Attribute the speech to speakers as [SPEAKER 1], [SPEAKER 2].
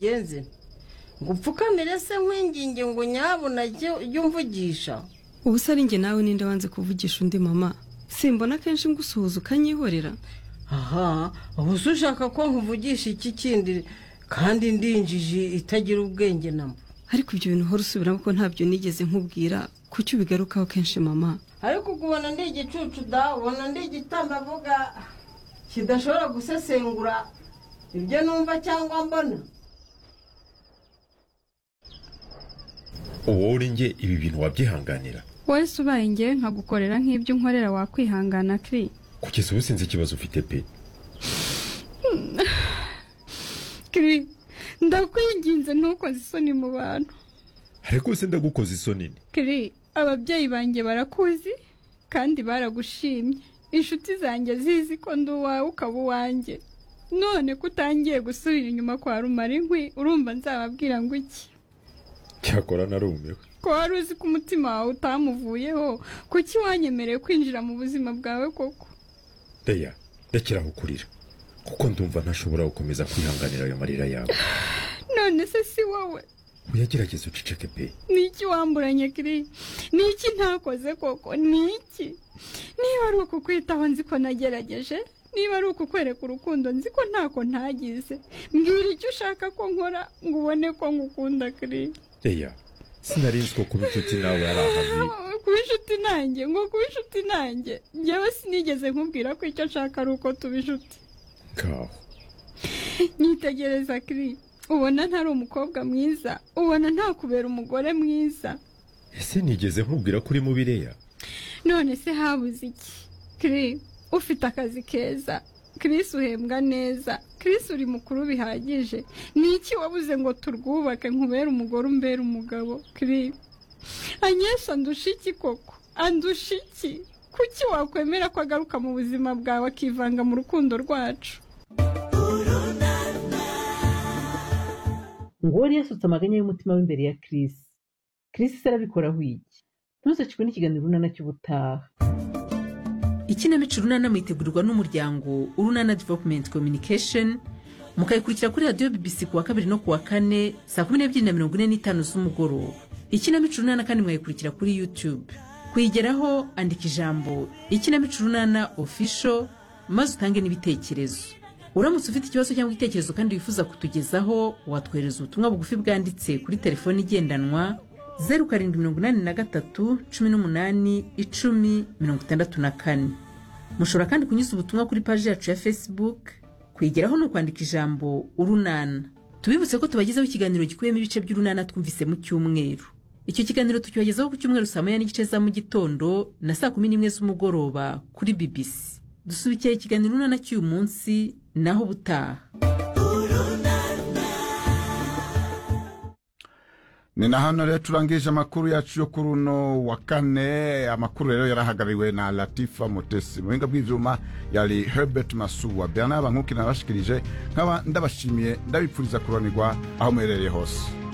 [SPEAKER 1] bigenze ngo upfukamire se nkwinginge ngo nyabona jya umvugisha
[SPEAKER 2] ubu se ari njye nawe ninde wanze kuvugisha undi mama simbona kenshi ngusuhuza ukanyihorera
[SPEAKER 1] aha ubu se ushaka ko nkuvugisha iki kindi kandi ndinjije itagira ubwenge namba
[SPEAKER 2] ariko ibyo bintu uhora usubiramo ko ntabyo nigeze nkubwira kuki ubigarukaho kenshi mama
[SPEAKER 1] ariko ukubona ndi igicucu da ubona ndi avuga kidashobora gusesengura ibyo numva cyangwa mbona
[SPEAKER 3] uwo uri njye ibi bintu wabyihanganira
[SPEAKER 4] wese ubaye njye nkagukorera nk'ibyo unkorera wakwihangana kiri
[SPEAKER 3] kugeza ubu sinzi ikibazo ufite pe
[SPEAKER 4] kiri ndakwinginze ntukoze isoni mu bantu
[SPEAKER 3] ariko se ndagukoze isoni ni
[SPEAKER 4] kiri ababyeyi banjye barakuzi kandi baragushimye inshuti zanjye zizi ko ndi uwawe ukaba uwanjye none ko utangiye gusubira inyuma kwa rumara inkwi urumva nzababwira ngo iki
[SPEAKER 3] cyakora narumiwe
[SPEAKER 4] ko wari uzi ko umutima wawe utamuvuyeho kuki wanyemereye kwinjira mu buzima bwawe koko
[SPEAKER 3] reya rekera aho kurira kuko ndumva ntashobora gukomeza kwihanganira ayo marira yawe
[SPEAKER 4] none se si wowe
[SPEAKER 3] uyagerageza uceceke pe
[SPEAKER 4] ni iki wamburanye kiri ni iki ntakoze koko ni iki niba ari ukukwitaho nzi ko nagerageje niba ari ukukwereka urukundo nzi ko ntako ntagize mbwira icyo ushaka ko nkora ngo ubone ko ngukunda kiri
[SPEAKER 3] reya sinari nzi ko kuba inshuti nawe ari ahabi
[SPEAKER 4] kuba inshuti nanjye ngo kuba inshuti nanjye njyewe sinigeze nkubwira ko icyo nshaka ari uko tuba inshuti
[SPEAKER 3] ngaho
[SPEAKER 4] nyitegereza kiri ubona ntari umukobwa mwiza ubona ntakubera umugore mwiza
[SPEAKER 3] ese nigeze nkubwira ko uri mubi reya
[SPEAKER 4] none se habuze iki kiri ufite akazi keza Chris uhembwa neza Chris uri mukuru bihagije ni iki wabuze ngo turwubake nkubere umugore umbere umugabo Chris anyesha andusha iki koko andusha iki kuki wakwemera ko agaruka mu buzima bwawe akivanga mu rukundo rwacu
[SPEAKER 5] ngo wari yasutse amaganya y'umutima w'imbere ya Chris Chris se arabikoraho iki ntuzakirwe n'ikiganiro runana cy'ubutaha
[SPEAKER 6] ikinamico runana mwitegurirwa n'umuryango urunana developumenti communication mukayikurikira kuri radiyo bibisi ku wa kabiri no ku wa kane saa kumi n'ebyiri na mirongo ine n'itanu z'umugoroba ikinamico runana kandi mwayikurikira kuri yutube kuyigeraho andika ijambo ikinamico runana ofisho maze utange n'ibitekerezo uramutse ufite ikibazo cyangwa igitekerezo kandi wifuza kutugezaho watwohereza ubutumwa bugufi bwanditse kuri telefoni igendanwa zeru karindwi mirongo inani na gatatu cumi n'umunani icumi mirongo itandatu na kane mushobora kandi kunyuza ubutumwa kuri paji yacu ya facebook kwigeraho ni ukwandika ijambo urunana tubibutse ko tubagezaho ikiganiro gikubiyemo ibice by'urunana twumvise mu cyumweru icyo kiganiro tukibagezaho ku cyumweru saa moya n'igice za mu gitondo na saa kumi n'imwe z'umugoroba kuri bibisi dusubikiye ikiganiro urunana cy'uyu munsi naho ubutaha
[SPEAKER 7] ni na hano rero turangije amakuru yacu yo kuri uno wa kane amakuru rero yarahagarariwe na latifa mutesi mu buhinga bw'ibyuma yari herbert masuwa bernard bankuki nabashikirije nkaba ndabashimiye ndabipfuriza kuranirwa aho muherereye hose